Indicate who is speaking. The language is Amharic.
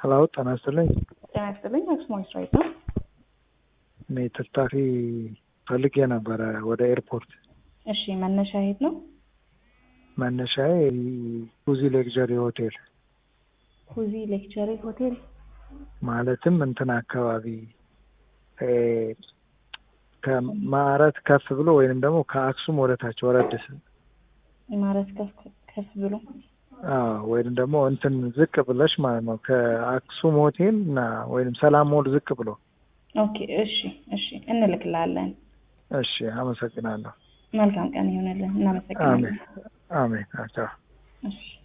Speaker 1: ሄሎ ጤና ይስጥልኝ።
Speaker 2: ጤና ይስጥልኝ። አክሱማዊት ራይት ነው።
Speaker 1: እኔ ተሳፋሪ ፈልጌ ነበረ ወደ ኤርፖርት።
Speaker 2: እሺ መነሻ የት ነው?
Speaker 1: መነሻዬ ኩዚ ሌክዠሪ ሆቴል
Speaker 2: ኩዚ ሌክቸሪ ሆቴል።
Speaker 1: ማለትም እንትን አካባቢ ከማረት ከፍ ብሎ ወይንም ደግሞ ከአክሱም ወደ ታች ወረድ ስል
Speaker 2: ኢማረት ከፍ ከፍ ብሎ
Speaker 1: አዎ ወይንም ደግሞ እንትን ዝቅ ብለሽ ማለት ነው ከአክሱም ሆቴል እና ወይንም ሰላም ሞል ዝቅ ብሎ።
Speaker 2: ኦኬ እሺ እሺ እንልክላለን።
Speaker 1: እሺ አመሰግናለሁ።
Speaker 2: መልካም ቀን ይሆንልን። እናመሰግናለን።
Speaker 1: አሜን አሜን። አዎ።
Speaker 2: እሺ